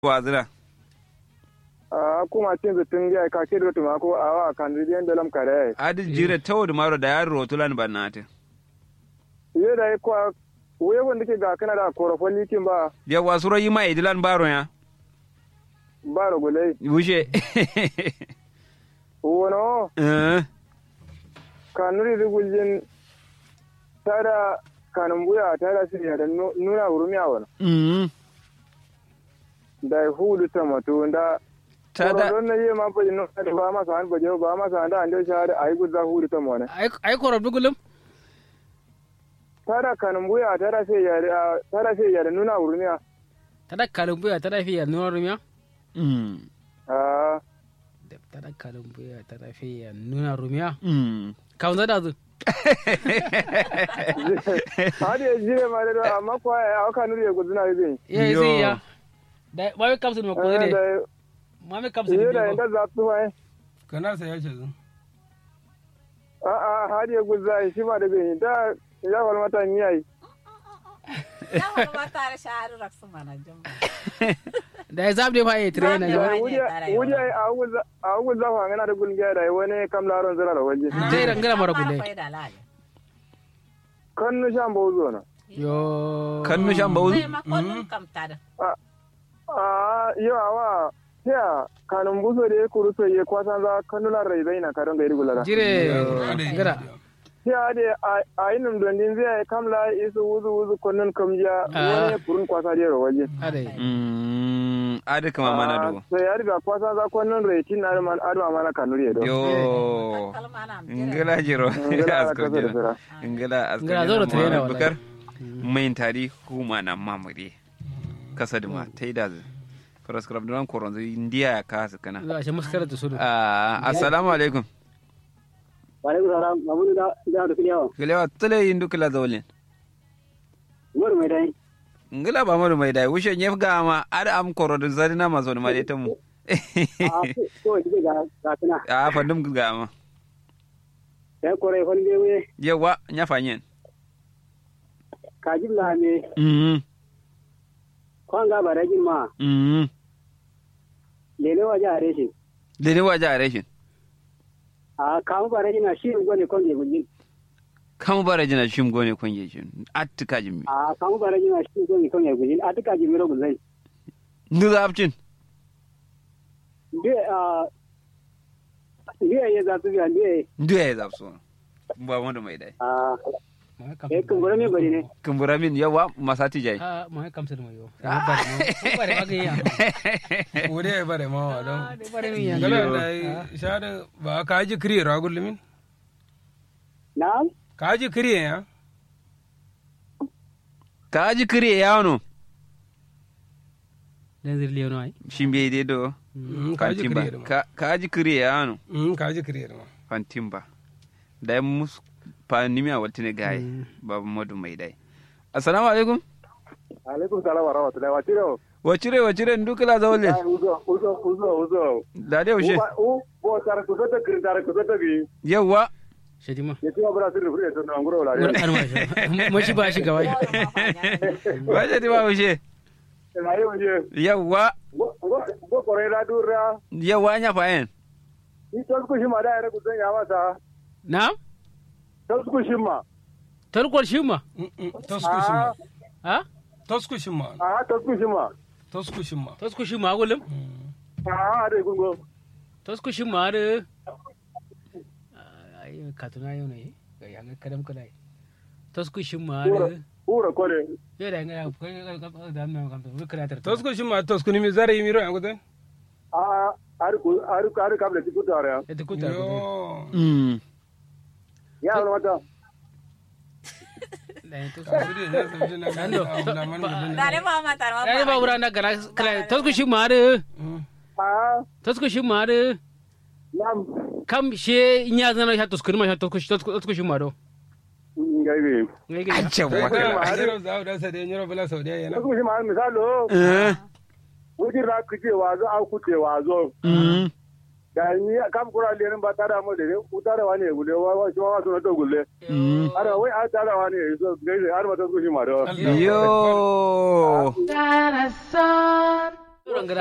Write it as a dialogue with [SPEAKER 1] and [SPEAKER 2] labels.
[SPEAKER 1] wazira
[SPEAKER 2] a kuma cin zutun ya ka ke da tuma ko a wa kan ridiyan da lam kare
[SPEAKER 1] adi jire tawd maro da yar rotulan banate
[SPEAKER 2] ye da ko we wanda ke ga kana da korofon likin ba
[SPEAKER 1] ya wasuro yi ma idilan baro ya
[SPEAKER 2] ba rogulai
[SPEAKER 1] wuce
[SPEAKER 2] wono
[SPEAKER 1] eh
[SPEAKER 2] kanuri riguljin tada kanun buya tada siriya da nu- nuna wurumiya wani
[SPEAKER 1] mm
[SPEAKER 2] da hudu ta mato da
[SPEAKER 1] tada
[SPEAKER 2] don na yi ma baje nuna da ba masa han baje ba masa han da an dai shahada ayi gudza hudu ta mone
[SPEAKER 3] ai korob dugulum
[SPEAKER 2] tada kanun buya tada sai ya tada sai ya da nuna wurumiya
[SPEAKER 3] tada kalumbuya tada fiya nuna rumiya
[SPEAKER 1] mm
[SPEAKER 2] a
[SPEAKER 3] tada kalumbuya tada fiya nuna rumiya
[SPEAKER 1] mm
[SPEAKER 3] kawun da zu
[SPEAKER 2] hadi ya jire ma da amma ko ya aka nuri ya guduna yi bin
[SPEAKER 3] ya yi
[SPEAKER 1] Yo.
[SPEAKER 3] sai ya da mami kamsu ma ko
[SPEAKER 2] da
[SPEAKER 3] ne mami kamsu
[SPEAKER 2] yi
[SPEAKER 3] ne
[SPEAKER 2] da inda za su fa
[SPEAKER 4] kana sa ya ce zu
[SPEAKER 2] a a hadi ya gudza shi ma da bin da ya wal mata ni yayi
[SPEAKER 5] Yawan mata da shahadu raksu mana jamba.
[SPEAKER 3] da ya zaɓe fa ya tire na
[SPEAKER 5] Zaɓe
[SPEAKER 3] yawa
[SPEAKER 5] fa.
[SPEAKER 2] wuje wuje a gudza a gudza fa ngana da gulgiya da wani kam laron zira da waje
[SPEAKER 3] Zai rangana mara gule.
[SPEAKER 2] kan nu shan bozo na
[SPEAKER 3] yo
[SPEAKER 1] kan nu shan bauzu
[SPEAKER 5] Zai makonin kamta da.
[SPEAKER 2] a yo awa ya kanun buso da ya kuru so ye kwasan za kanular rai zai na karon gairi gulara
[SPEAKER 3] jire gara
[SPEAKER 2] ya de a yinum dondin zai kamla isu wuzu wuzu konnon kamja
[SPEAKER 3] Ah.
[SPEAKER 2] wani kurun kwasa da waje
[SPEAKER 3] adai
[SPEAKER 1] mm adi kama mana do
[SPEAKER 2] sai ya riga kwasa za konnon rai tin arman adma mana kanuri do
[SPEAKER 1] yo
[SPEAKER 5] Kalma na
[SPEAKER 1] ngila jiro
[SPEAKER 2] Ngila
[SPEAKER 1] asko
[SPEAKER 2] kasa da
[SPEAKER 1] jiro
[SPEAKER 2] sira.
[SPEAKER 1] ngila asko
[SPEAKER 3] Ngila zo da trainer wallahi.
[SPEAKER 1] bukar main tari kuma na mamure kasa da ma taida zu faraskrab duran koron zu indiya ya kasa kana
[SPEAKER 3] za a shi muskara da sudu
[SPEAKER 1] Ah, assalamu alaikum
[SPEAKER 6] Walaikum salam, mamudu da da da kiliyawa.
[SPEAKER 1] kilewa tule yin dukula zaulin
[SPEAKER 6] Umaru mai dai.
[SPEAKER 1] ngila ba mu mai dai wushe nyef ga ma ada am koro da zarina ma zo ma dai tamu
[SPEAKER 6] A ko dige ga ga tana.
[SPEAKER 1] a fandum ga ma
[SPEAKER 6] Sai kore hon be we
[SPEAKER 1] yawa nya fanyen
[SPEAKER 6] ka jibla me
[SPEAKER 1] mhm
[SPEAKER 6] kwan ga barajin ma
[SPEAKER 1] mhm
[SPEAKER 6] lele waje a reshin.
[SPEAKER 1] da ne waje a rashin
[SPEAKER 6] A kamu barajin na shi gone kon je gujin.
[SPEAKER 1] kan bara jina shim gone kun ye shin attika jimmi
[SPEAKER 6] A kamu barajin na shi gone kon je gujin. A tuka jimiro guzai.
[SPEAKER 1] ndu zapcin
[SPEAKER 6] Be a Ndiye ya za su biya ndiye
[SPEAKER 1] ndu ya zapso ba wanda mai dai
[SPEAKER 6] a
[SPEAKER 3] ma
[SPEAKER 6] eh kun gore me bari ne.
[SPEAKER 1] kumbura min yawa masati jai
[SPEAKER 3] ha ma kamsu da mayo bare ma bare ma ga ya
[SPEAKER 4] wuri ya bare ma wa don
[SPEAKER 3] bare mi ya
[SPEAKER 4] gala da shada ba ka ji kiriye ra gullumin
[SPEAKER 6] Na
[SPEAKER 4] ka ji kiriye ya
[SPEAKER 1] ka ji kire yawano
[SPEAKER 3] dan zirliyo no ai
[SPEAKER 1] shin bai dai do
[SPEAKER 4] Mm, ka ji
[SPEAKER 1] fantimba
[SPEAKER 4] kiriye ma
[SPEAKER 1] Ka- ka ji kire yawano
[SPEAKER 4] Mm, ka ji kiriye ma
[SPEAKER 1] fantimba da ya mus pa nimiya waltine gaye babu madu mai dai assalamu alaikum
[SPEAKER 2] alaikum salam wa rahmatullahi wa tiro
[SPEAKER 1] wacire wacire ndukila zawle
[SPEAKER 2] uzo uzo uzo uzo
[SPEAKER 1] da dai ushe
[SPEAKER 2] u bo tar ku zata kiri tar ku zata bi
[SPEAKER 1] yawa
[SPEAKER 3] shedima
[SPEAKER 2] ya ci abura sirri fure to na ngoro la
[SPEAKER 3] wani an ma shi ba shi gaba
[SPEAKER 1] wace di ba ushe
[SPEAKER 2] na yi wuje
[SPEAKER 1] yawa
[SPEAKER 2] go kore la dura
[SPEAKER 1] yawa nya fayen
[SPEAKER 2] ni to ku shi ma da ya ku zan ya masa
[SPEAKER 3] na
[SPEAKER 2] to ku shi ma
[SPEAKER 3] tarkon shi ma
[SPEAKER 4] Mm, mm, toskushin ma
[SPEAKER 3] ha
[SPEAKER 4] toskushin ma
[SPEAKER 2] a to ku shi ma
[SPEAKER 4] toskushin ma
[SPEAKER 3] tasku shi ma gulum
[SPEAKER 2] a da kun go
[SPEAKER 3] tasku shi ma da ai katuna yau ne ga yanga kadam kadai tasku shi ma da
[SPEAKER 2] ura kore
[SPEAKER 3] ya da ga kai da nan kan to kreator
[SPEAKER 4] toskushin ma toskuni mi zare yi miro ya gudan
[SPEAKER 2] a ar ku ar ku ar kabla ti ku tare
[SPEAKER 3] ita kuta
[SPEAKER 4] yo
[SPEAKER 1] mm
[SPEAKER 2] ya wala mata
[SPEAKER 3] da to
[SPEAKER 4] Kudi ne sabbi na gani
[SPEAKER 3] Ando,
[SPEAKER 4] abu da man gudun
[SPEAKER 5] Dare ba mata ma.
[SPEAKER 3] ai ba wura na gara kala tasku shi ma da
[SPEAKER 2] a
[SPEAKER 3] tasku shi ma da
[SPEAKER 2] nam
[SPEAKER 3] kam she nya zana sha tasku ma sha tasku tasku shi ma do
[SPEAKER 2] ngai bi
[SPEAKER 3] ngai ga
[SPEAKER 1] ce
[SPEAKER 4] sai
[SPEAKER 1] waka
[SPEAKER 4] kuma a jiro za da sa da nyoro bala sau da yana
[SPEAKER 2] to ku shi ma misalo
[SPEAKER 1] eh
[SPEAKER 2] wujin ra ku ce wazo a ku ce wazo
[SPEAKER 1] mm
[SPEAKER 2] da ni kam kura le ba tara mu da ku tara wani gule wa wa shi wa so to gule
[SPEAKER 1] mm
[SPEAKER 2] ara wai a tara wani so ngai har ma to ku shi ma do
[SPEAKER 1] yo
[SPEAKER 3] Ron